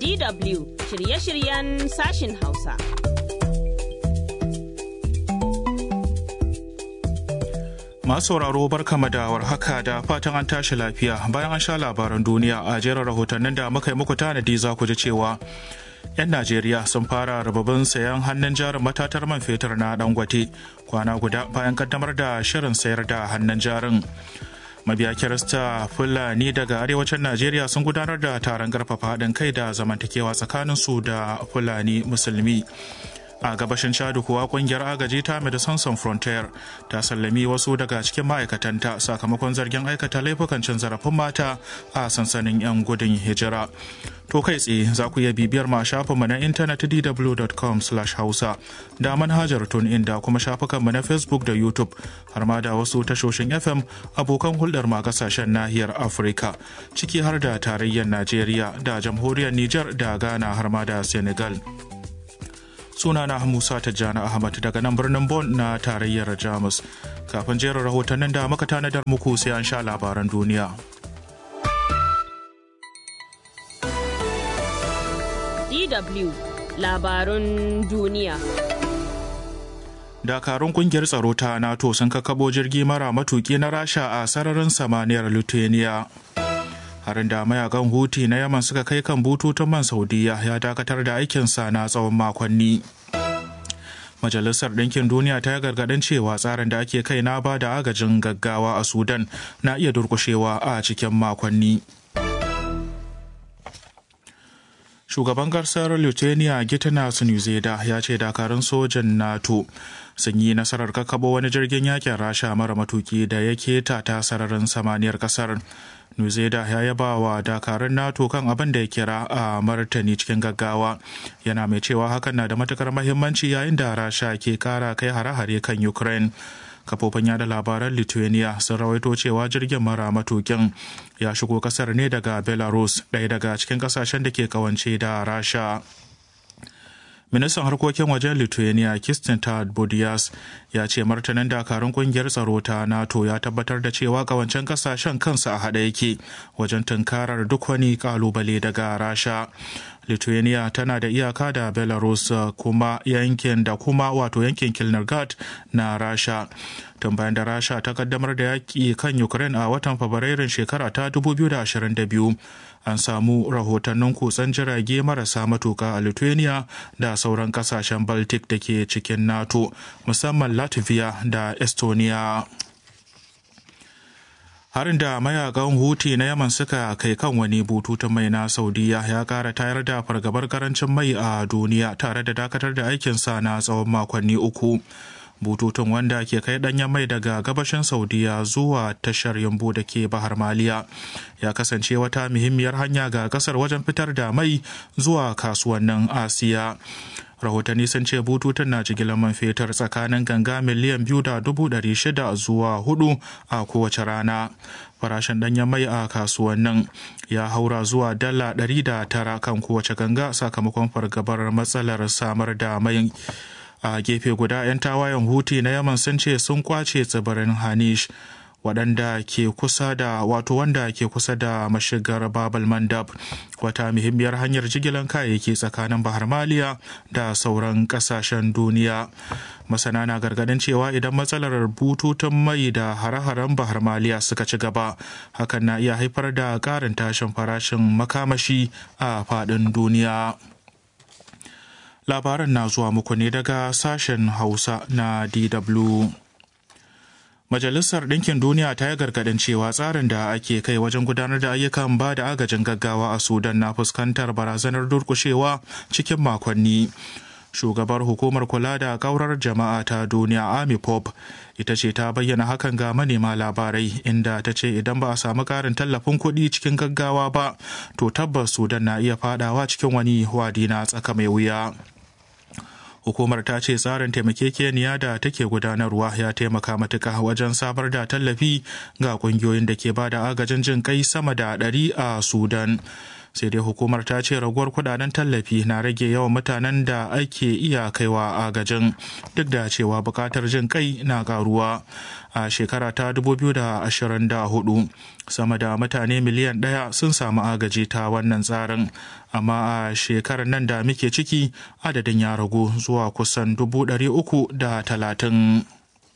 DW shirye-shiryen sashin Hausa. Masu sauraro barkama da warhaka da fatan an tashi lafiya bayan an sha labaran duniya a jerin rahotannin da muka yi muku tanadi za ku ji cewa 'yan Najeriya sun fara rababin sayan hannun jarin matatar man fetur na Dangote kwana guda bayan kaddamar da shirin sayar da hannun jarin. mabiya kirista fulani daga arewacin najeriya sun gudanar da taron karfafa haɗin kai da zamantakewa tsakaninsu da fulani musulmi a gabashin chadu kuwa kungiyar agaji ta medecines sans frontier ta sallami wasu daga cikin ma'aikatanta sakamakon zargin aikata laifukan cin zarafin mata a sansanin 'yan gudun hijira to kai tsaye za ku iya bibiyar ma shafinmu na intanet dw.com hausa da manhajar in da kuma shafukanmu na facebook da youtube har ma da wasu tashoshin fm abokan hulɗar ma kasashen nahiyar afirka ciki har da tarayyar najeriya da jamhuriyar niger da ghana har ma da senegal sunana Musa Tijjani Ahmad daga nan birnin Bon na tarayyar Jamus. Kafin jerin rahotannin da muka tanadar muku sai an sha labaran duniya. DW labarun duniya. Dakarun kungiyar tsaro ta NATO sun kakabo jirgi mara matuki na Rasha a sararin samaniyar Lithuania. harin da mayakan huti na yaman suka kai kan bututun man saudiya ya dakatar da aikinsa na tsawon makonni majalisar ɗinkin duniya ta yi gargaɗin cewa tsarin da ake kai na ba da agajin gaggawa a sudan na iya durkushewa a cikin makonni shugaban gasar lithuania gitanas nuzeda ya ce dakarun sojan nato sun yi nasarar kakabo wani jirgin yakin rasha mara matuki da ya keta ta sararin samaniyar kasar Nuzeda ya yaba wa dakarun NATO kan abin da ya kira a martani cikin gaggawa yana mai cewa hakan na da matukar mahimmanci yayin da rasha ke kara kai hare-hare kan Ukraine. kafofin yada labaran lithuania sun rawaito cewa jirgin mara matukin ya shigo kasar ne daga belarus ɗaya daga cikin kasashen da ke kawance da rasha ministan harkokin wajen lithuania kistin budiyas ya ce martanin dakarun kungiyar tsaro ta nato ya tabbatar da cewa kawancen kasashen kansa a haɗe yake wajen tunkarar duk wani kalubale daga rasha lithuania tana da iyaka da belarus kuma yankin da kuma wato yankin kilnargat na rasha tun bayan da rasha ta kaddamar da yaƙi kan ukraine a watan fabrairun shekara ta 2022 an samu rahotannin kutsen jirage marasa matuka a lithuania da sauran kasashen baltic da ke cikin nato musamman latvia da estonia harin da mayakan huti na yaman suka kai kan wani bututun mai na saudiya ya kara tayar da fargabar karancin mai a duniya tare da dakatar da aikinsa na tsawon makonni uku bututun wanda ke kai danyen mai daga gabashin saudiya zuwa tashar yambu da ke bahar maliya ya kasance wata muhimmiyar hanya ga kasar wajen fitar da mai zuwa kasuwannin asiya rahotanni sun ce bututun na jigilar man fetur tsakanin ganga miliyan biyu da dubu ɗari shida zuwa hudu a kowace rana farashin ɗanyen mai a kasuwannin ya haura zuwa dala ɗari da tara kan kowace ganga sakamakon fargabar matsalar samar da mai a gefe guda 'yan tawayen huti na yaman sun ce sun kwace tsibirin hanish waɗanda ke kusa da wato wanda ke kusa da mashigar babal mandab wata muhimmiyar hanyar jigilar kayayyaki tsakanin bahar maliya da sauran ƙasashen duniya masana na gargadin cewa idan matsalar bututun mai da hare-haren bahar maliya suka ci gaba hakan na iya haifar da ƙarin tashin farashin makamashi a faɗin duniya labaran na zuwa muku ne daga sashen hausa na dw Majalisar Ɗinkin Duniya ta yi gargaɗin cewa tsarin da ake kai wajen gudanar da ayyukan ba da agajin gaggawa a Sudan na fuskantar barazanar durkushewa cikin makonni. Shugabar hukumar kula da kaurar jama'a ta duniya Amy Pop ita ce ta bayyana hakan ga manema labarai inda ta ce idan ba a samu ƙarin tallafin kuɗi cikin gaggawa ba to tabbas Sudan na iya fadawa cikin wani wadi na tsaka mai wuya. hukumar ta ce tsarin taimakekeniya da take gudanarwa ya taimaka matuka wajen samar da tallafi ga kungiyoyin da ke bada agajin jin kai sama da ɗari a sudan sai dai hukumar ta ce raguwar kudaden tallafi na rage yawan mutanen da ake iya kaiwa agajin duk da cewa bukatar jin kai na karuwa a shekara ta 2024 sama da mutane miliyan ɗaya sun samu agaji ta wannan tsarin amma a shekarar nan da muke ciki adadin ya ragu zuwa kusan 330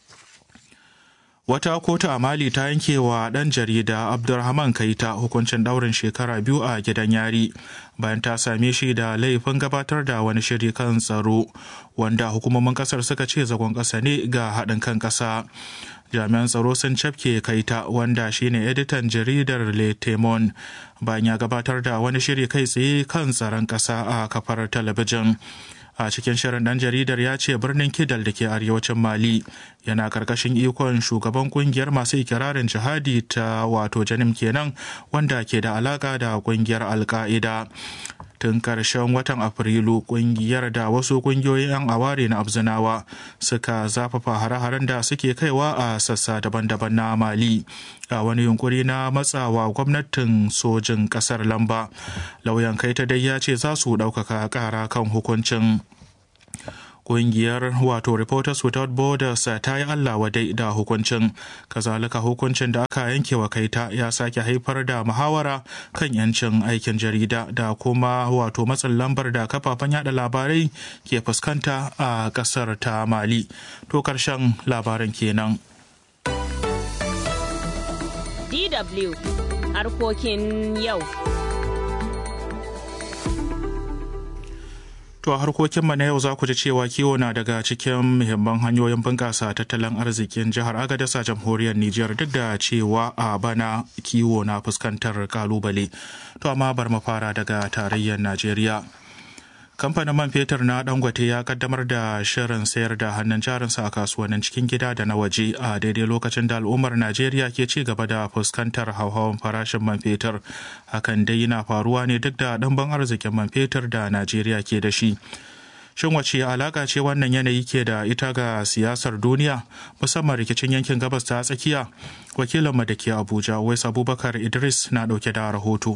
Wata kotu a Mali ta yanke wa ɗan jarida Abdulrahman Kaita hukuncin ɗaurin shekara biyu a gidan yari bayan ta same shi da laifin gabatar da wani shiri kan tsaro wanda hukumomin ƙasar suka ce zagon ƙasa ne ga haɗin kan ƙasa. Jami'an tsaro sun cafke Kaita wanda shine editan jaridar Le Temon bayan ya gabatar da wani shiri kai tsaye kan tsaron ƙasa a kafar talabijin. a cikin shirin dan jaridar ya ce birnin kidal da ke arewacin mali yana karkashin ikon shugaban kungiyar masu ikirarin jihadi ta wato janim kenan wanda ke da alaka da kungiyar alka'ida tun karshen watan afrilu kungiyar da wasu kungiyoyin 'yan aware na abzinawa suka zafafa hare-haren da suke kaiwa a sassa daban-daban na mali a wani yunkuri na matsawa gwamnatin sojin kasar lamba lauyan kai ta dai ya ce za su ɗaukaka ƙara kan hukuncin Ƙungiyar wato Reporters Without Borders ta yi Allah wadai da hukuncin, kazalika hukuncin da aka yanke wa kaita ya sake haifar da muhawara kan yancin aikin jarida da kuma wato matsin lambar da kafafen yada labarai ke fuskanta a ƙasar ta Mali. To karshen labaran kenan. DW harkokin yau. To a harkokinmu na yau za ku ji cewa kiwo na daga cikin muhimman hanyoyin bunƙasa tattalin arzikin jihar Agadasa jamhuriyar Nijar duk da cewa a bana kiwo na fuskantar kalubale. To amma bar mu fara daga tarayyar Najeriya. kamfanin man fetur na dangote ya kaddamar da shirin sayar da hannun jarinsa a kasuwannin cikin gida da na waje a daidai lokacin da al'ummar najeriya ke ci gaba da fuskantar hauhawan farashin man fetur hakan dai yana faruwa ne duk da ɗanban arzikin man fetur da najeriya ke da shi shin wace alaka ce wannan yanayi ke da ita ga siyasar duniya musamman rikicin yankin gabas ta tsakiya wakilinmu da ke abuja wais abubakar idris na ɗauke da rahoto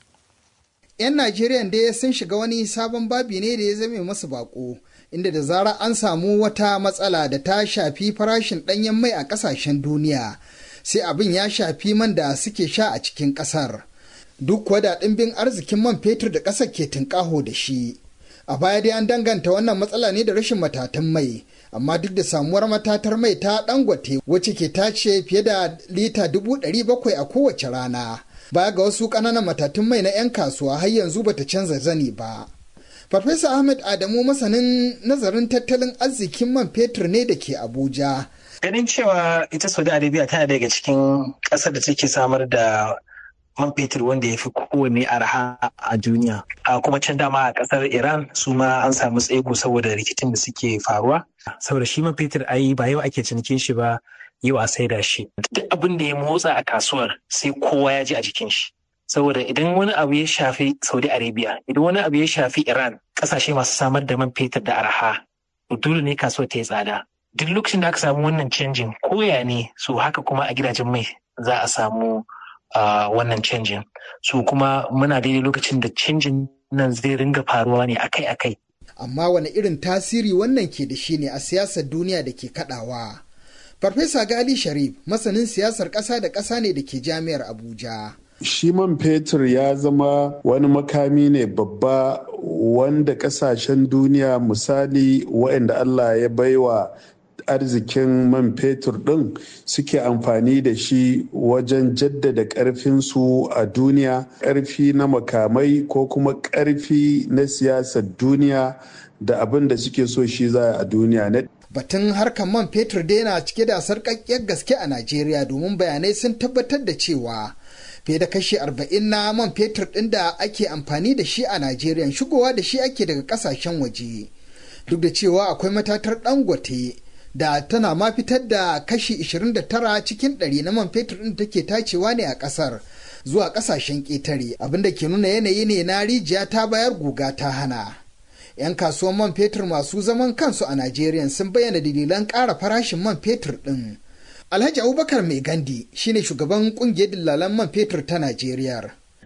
'yan Najeriya dai sun shiga wani sabon babi ne da ya zame masu bako inda da zara an samu wata matsala da ta shafi farashin ɗanyen mai a ƙasashen duniya sai abin ya shafi man da suke sha a cikin ƙasar duk kuwa da ɗimbin arzikin man fetur da ƙasar ke tunƙaho da shi a baya dai an danganta wannan matsala ne da rashin matatan mai amma duk da samuwar matatar mai ta dangote wacce ke tace fiye da lita dubu ɗari bakwai a kowace rana baya ga wasu ƙananan matatun mai na 'yan kasuwa har yanzu bata canza zani ba. Farfesa Ahmed Adamu masanin nazarin tattalin arzikin man fetur ne da ke Abuja. Ganin cewa ita Saudi Arabia tana daga cikin ƙasar da take samar da man fetur wanda ya fi kowane arha a duniya. A kuma can dama a ƙasar Iran su ma an samu tsego saboda rikicin da suke faruwa. Saboda shi man fetur ayi ba yau ake cinikin shi ba yau a saida shi duk abin da ya motsa a kasuwar sai kowa ya ji a jikin shi saboda idan wani abu ya shafi saudi arabia idan wani abu ya shafi iran kasashe masu samar da man fetur da arha dole ne kasuwar ta yi tsada duk lokacin da aka samu wannan canjin koya ne so haka kuma a gidajen mai za a samu wannan canjin so kuma muna daidai lokacin da canjin nan zai ringa faruwa ne akai-akai amma wani irin tasiri wannan ke da shi ne a siyasar duniya da ke kadawa Farfesa Gali Sharif masanin siyasar ƙasa da ƙasa ne da ke jami'ar Abuja. Shi man fetur ya zama wani makami ne babba wanda ƙasashen duniya misali waɗanda Allah ya baiwa arzikin man fetur ɗin suke amfani da shi wajen jaddada ƙarfinsu a duniya ƙarfi na makamai ko kuma ƙarfi na siyasar duniya da abin da suke so shi za a duniya batun harkar man fetur dai na cike da sarƙaƙƙiyar gaske a Najeriya domin bayanai sun tabbatar da cewa fiye da kashi 40 na man fetur ɗin da ake amfani da shi a Najeriya shigowa da shi ake daga ƙasashen waje. Duk da cewa akwai matatar dangote da tana ma fitar da kashi 29 cikin 100 na man fetur ɗin take tacewa ne a ƙasar zuwa ƙasashen ƙetare abinda ke nuna yanayi ne na rijiya ta bayar guga ta hana. 'yan kasuwan man fetur masu zaman kansu a Najeriya sun bayyana dalilan ƙara farashin man fetur ɗin. Alhaji Abubakar Mai Gandi shine shugaban ƙungiyar dillalan man fetur ta Najeriya.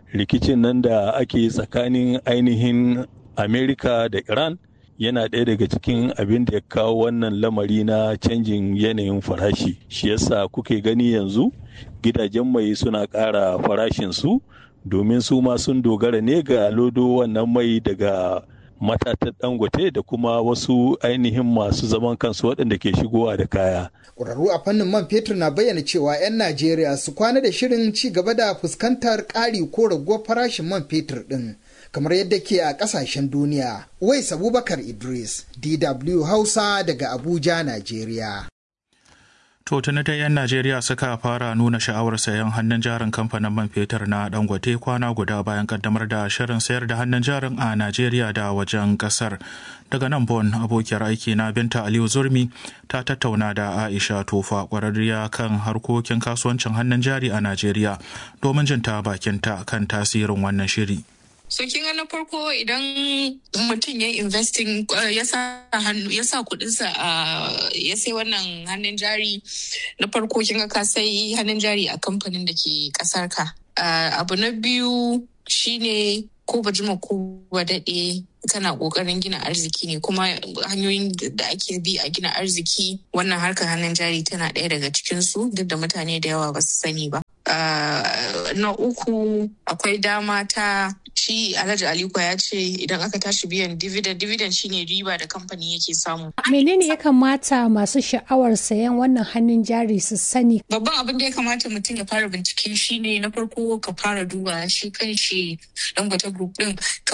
rikicin nan da ake tsakanin ainihin amerika da iran yana ɗaya daga cikin abin da ya kawo wannan lamari na canjin yanayin farashi shi yasa kuke gani yanzu gidajen mai suna ƙara farashinsu domin su ma sun dogara ne ga lodo wannan mai daga matatar dangote da kuma wasu ainihin masu zaman kansu waɗanda ke shigowa da kaya. ƙwararru a fannin man fetur na bayyana cewa 'yan najeriya su kwana da shirin ci gaba da fuskantar ƙari ko raguwar farashin man fetur ɗin kamar yadda ke a ƙasashen duniya wais abubakar idris dw hausa daga abuja najeriya To tuni da 'yan Najeriya suka fara nuna sha'awar sayan hannun jarin kamfanin man fetur na Dangote kwana guda bayan kaddamar da shirin sayar da hannun jarin a Najeriya da wajen kasar. Daga nan Bon abokiyar aiki na Binta Aliyu Zurmi ta tattauna da Aisha Tofa kwararriya kan harkokin kasuwancin hannun jari a Najeriya domin jin ta bakinta kan tasirin wannan shiri. So kin ga na farko idan mutum ya investing ya sa hannu ya sa kudinsa a ya sai wannan hannun jari na farko kin ga ka sai hannun jari a kamfanin da ke kasar ka. Abu na biyu shine ko ba jima ko ba daɗe kana ƙoƙarin gina arziki ne kuma hanyoyin da ake bi a gina arziki wannan harkar hannun jari tana ɗaya daga cikinsu duk da mutane da yawa ba su sani ba. na uku akwai dama ta shi alhaji aliko ya ce idan aka tashi biyan dividend dividend shine riba da kamfani yake samu menene ya kamata masu sha'awar sayan wannan hannun jari su sani babban abin da ya kamata mutum ya fara bincike shine na farko ka fara duba shi kan shi dangote group din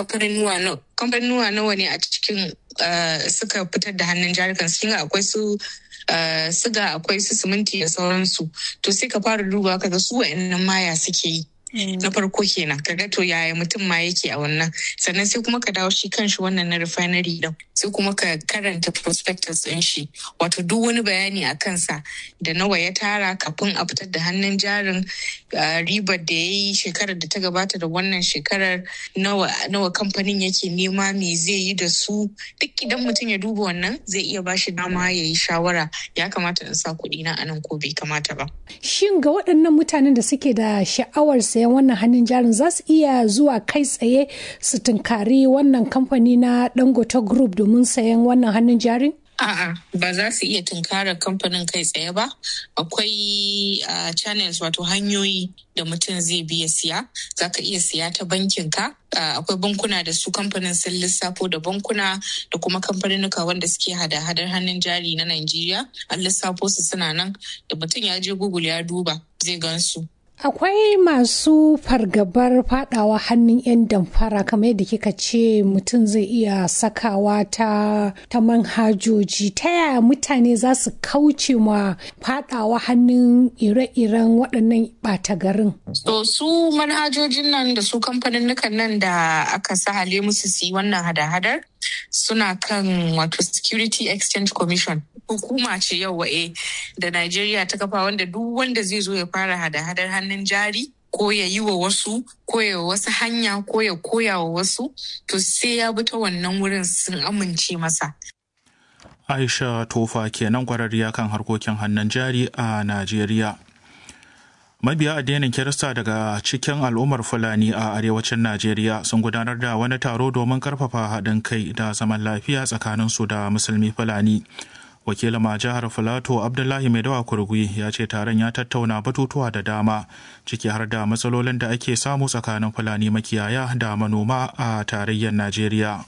kamfanuwa nawa ne a cikin suka fitar da hannun jari kan sun akwai su Uh, siga akwai su siminti da sauransu to sai ka fara duba kaga su wa'annan maya suke yi na farko kenan kaga to yaya mutum ma yake a wannan sannan sai kuma ka dawo shi kanshi wannan na refinery din sai kuma ka karanta prospectus din shi wato duk wani bayani a kansa da nawa ya tara kafin a fitar da hannun jarin ribar da ya yi shekarar da ta gabata da wannan shekarar nawa nawa kamfanin yake nema me zai yi da su duk idan mutum ya duba wannan zai iya bashi dama ya yi shawara ya kamata in sa kuɗi na anan ko bai kamata ba shin ga waɗannan mutanen da suke da sha'awar sayan wannan hannun jarin za su iya zuwa kai tsaye su tunkari wannan kamfani na dangote group domin sayan wannan hannun jarin A'a ba za su iya tunkarar kamfanin kai tsaye ba. Akwai uh, channels wato hanyoyi da mutum zai biya siya. Za ka iya siya ta bankin ka. Uh, akwai bankuna da su kamfanin sun lissafo da bankuna da kuma kamfaninuka wanda suke hada-hadar hannun jari na Najeriya. An lissafo su suna nan da mutum ya je Google ya duba zai gansu. Akwai masu fargabar fadawa hannun 'yan damfara kamar yadda kika ce mutum zai iya sakawa ta, ta manhajoji ta yaya mutane za su kauce ma fadawa hannun ire-iren waɗannan ɓata garin. So su manhajojin nan da su kamfanin nan da aka sahale musu su yi wannan hada-hadar suna kan wato Security Exchange Commission. hukuma ce yau wa'e da Najeriya ta kafa wanda duk wanda zai zo ya fara hada-hadar hannun jari ko ya yi wa wasu ko ya wasu hanya ko ya koya wa wasu to sai ya bi ta wannan wurin sun amince masa. Aisha Tofa kenan kwararriya kan harkokin hannun jari a Najeriya. mabiya addinin kirista daga cikin al'ummar fulani a arewacin najeriya sun gudanar da wani taro domin karfafa haɗin kai da zaman lafiya tsakanin su da musulmi fulani wakilin ma jihar filato abdullahi mai dawa kurgui ya ce taron ya tattauna batutuwa da dama ciki har da matsalolin da ake samu tsakanin fulani makiyaya da manoma a tarayyar najeriya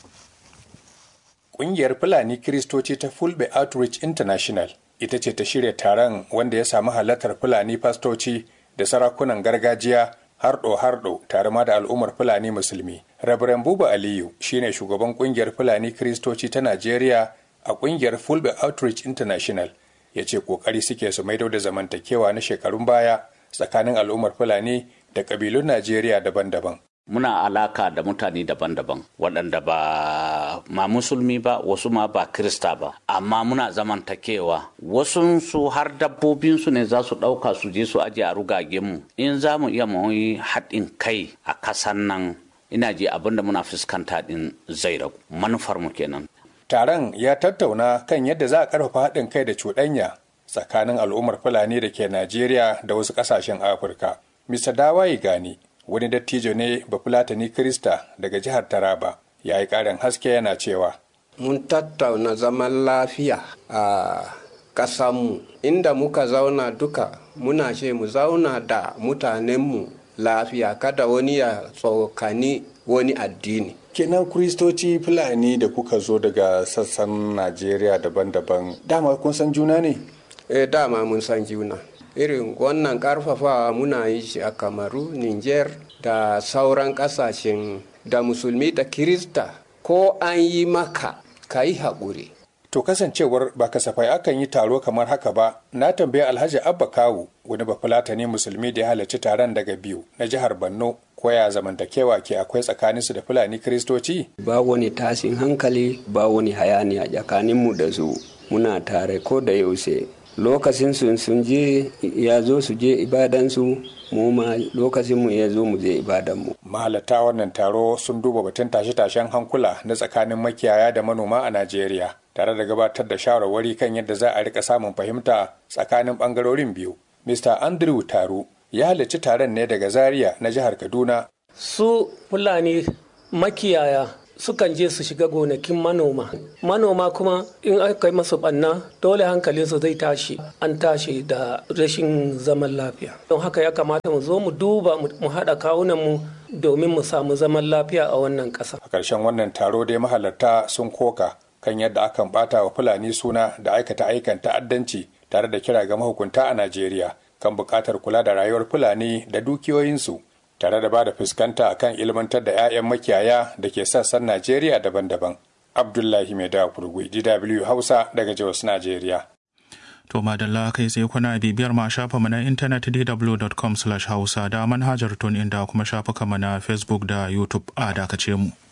Ƙungiyar Fulani Kiristoci ta Fulbe Outreach International ita ce ta shirya taron wanda ya samu halartar Fulani fastoci da sarakunan gargajiya harɗo-harɗo tare ma da al'ummar Fulani Musulmi. Rabiran Buba Aliyu shine shugaban ƙungiyar Fulani Kiristoci ta Najeriya a ƙungiyar Fulbe Outreach International ya ce ƙoƙari suke su maido da zamantakewa na shekarun baya tsakanin al'ummar Fulani da ƙabilun Najeriya daban-daban. muna alaka da mutane daban-daban waɗanda ba ma musulmi ba wasu ma ba krista ba amma muna zamantakewa wasu su har dabbobinsu ne za su ɗauka su je su aje a rugagenmu in za mu iya mu yi haɗin kai a kasan nan ina ji abin da muna fuskanta ɗin zai ragu manufar mu kenan taron ya tattauna kan yadda za a ƙarfafa haɗin kai da cuɗanya tsakanin al'ummar fulani da ke najeriya da wasu ƙasashen afirka mr dawaye gani wani dattijo ne bafulatani krista daga jihar taraba ya yi ƙarin haske yana cewa mun tattauna zaman lafiya a ƙasanmu inda muka zauna duka muna ce mu zauna da mutanenmu lafiya kada wani ya tsokani wani addini kenan kristoci fulani da kuka zo daga sassan najeriya daban-daban dama kun san juna ne eh dama mun san juna irin wannan karfafawa muna yi shi a kamaru niger da sauran kasashen da musulmi da kirista ko an yi maka ka yi haƙuri to kasancewar ba kasafai akan yi taro kamar haka ba na tambayi alhaji abba kawu wani bafulatani musulmi da ya halarci taron daga biyu na jihar borno koya zamantakewa ke akwai tsakaninsu da fulani kiristoci ba wani tashin hankali ba wani hayaniya tsakaninmu da su muna tare ko da yaushe lokacin sun sun je ya zo su je ibadansu mu ma lokacin mu ya zo mu je ibadanmu mahalarta wannan taro sun duba batun tashe-tashen hankula na tsakanin makiyaya da manoma a najeriya tare da gabatar da shawarwari kan yadda za a rika samun fahimta tsakanin bangarorin biyu mr andrew taro ya halarci taron ne daga zaria na jihar kaduna su fulani makiyaya sukan je su shiga gonakin manoma manoma kuma in aka yi masu banna dole hankalinsu zai tashi an tashi da rashin zaman lafiya don haka ya kamata mu zo mu duba mu haɗa kawunanmu domin mu samu zaman lafiya a wannan ƙasa a ƙarshen wannan taro dai mahalarta sun koka kan yadda akan bata wa fulani suna da aikata aikan ta'addanci tare da kira ga mahukunta a najeriya kan buƙatar kula da rayuwar fulani da dukiyoyinsu tare da ba da fuskanta kan ilmantar da 'ya'yan makiyaya da ke sassan Najeriya daban-daban. Abdullahi Mai da Kurgui, DW Hausa daga Jos, Najeriya. To madalla kai sai kuna bibiyar ma shafa mu na intanet dw.com/hausa da manhajar tun inda kuma shafuka mu na Facebook da YouTube a dakace mu.